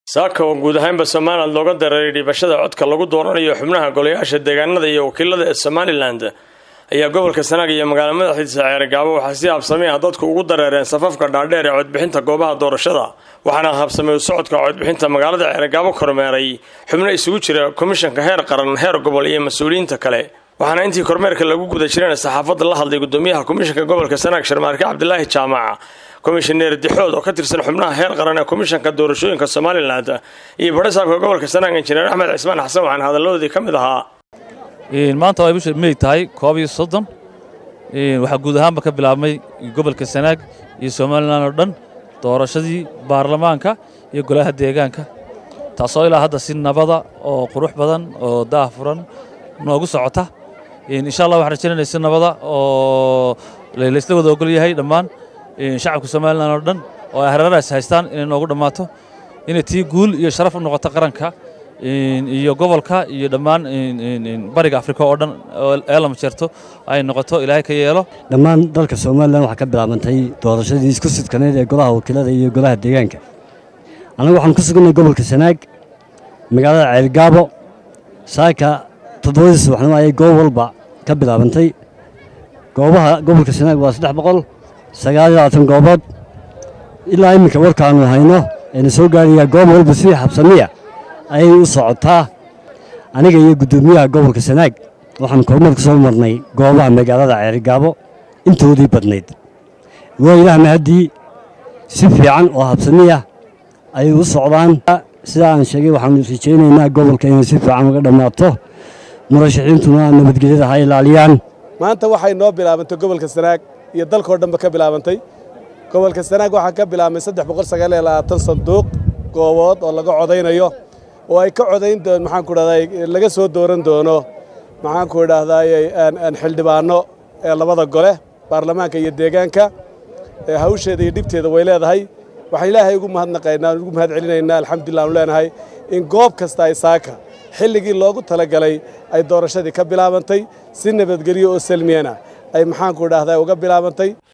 saaka oo guud ahaanba somalilan looga dareeray dhibashada codka lagu dooranayo xubnaha golayaasha deegaanada iyo wakiilada ee somalilan ayaa gobolka sanaag iyo magaalo madaxiisa ceergaabo waxaa si habsamey ah dadku ugu dareereen safafka dhaadheer ee codbixinta goobaha doorashada waxaana habsamey socodka codbixinta magaalada ceergaabo kormeeray xubno isugu jira komishanka heer qaran heer gobol iyo mas-uuliyiinta kale waxaana intii kormeerka lagu guda jireen saxaafadda la hadlay gudoomiyaha komishanka gobolka sanaag sharmaarke cabdilaahi jaamac komishaneer dixood oo ka tirsan xubnaha heer qaran ee komishanka doorashooyinka somalilan iyo badhasaabka gobolka sanaag injineer axmed cismaan xasan waxaana hadalladoodii ka mid ahaa maanta waa bisha mey tahay koob iyo soddon waxaa guud ahaanba ka bilaabmay gobolka sanaag iyo somalilan oo dhan doorashadii baarlamaanka iyo golaha deegaanka taasoo ilaa hadda si nabada oo qurux badan oo daah furan noogu socota insha allah waxaan rajaynayna si nabada oo laysla wada ogol yahay dhammaan shacabka somalilan oo dhan oo ay hareerahaas haystaan inay noogu dhammaato inay tii guul iyo sharaf u noqoto qaranka iyo gobolka iyo dhammaan bariga afrika oo dhan ee lama jeerto ay noqoto ilaahay ka yeelo dhammaan dalka somalilan waxaa ka bilaabantay doorashadii isku sidkaneyd ee golaha wakiilada iyo golaha deegaanka annagu waxaan ku suganay gobolka sanaag magaalada ceelgaabo saaka toddobadii subaxnimo ayay goob walba ka bilaabantay goobaha gobolka sanaag waa saddex boqol sagaal iyo labaatan goobood ilaa iminka warkaannu hayno ayna soo gaarayaa goob walba sidii xabsamiya ayay u socotaa aniga iyo guddoomiyaha gobolka sanaag waxaan kormeer ku soo marnay goobaha magaalada ceerigaabo intoodii badnayd waa ilaah mahaddii si fiican oo habsamiya ayay u socdaan sidaa aan sheegay waxaanu rajaynaynaa gobolka inay si fiican uga dhammaato murashaxiintuna nabadgelyada ha ilaaliyaan maanta waxay noo bilaabantay gobolka sanaag iyo dalkao dhanba ka bilaabantay gobolka sanaag waxaa ka bilaabmay saddex boqol sagaal iyo labaatan sanduuq goobood oo laga codaynayo oo ay ka codayn doon maxaanku dhahday laga soo dooran doono maxaanku idhaahdaay xildhibaano ee labada gole baarlamaanka iyo deegaanka hawsheeda iyo dhibteeda way leedahay waxaan ilaahay ugu mahadnaqaynaa ugu mahad celinaynaa alxamdulillah aanu leenahay in goob kasta ay saaka xilligii loogu talagalay ay doorashadii ka bilaabantay si nabadgelyo oo salmiyana ay maxaanku idhaahdaa uga bilaabantay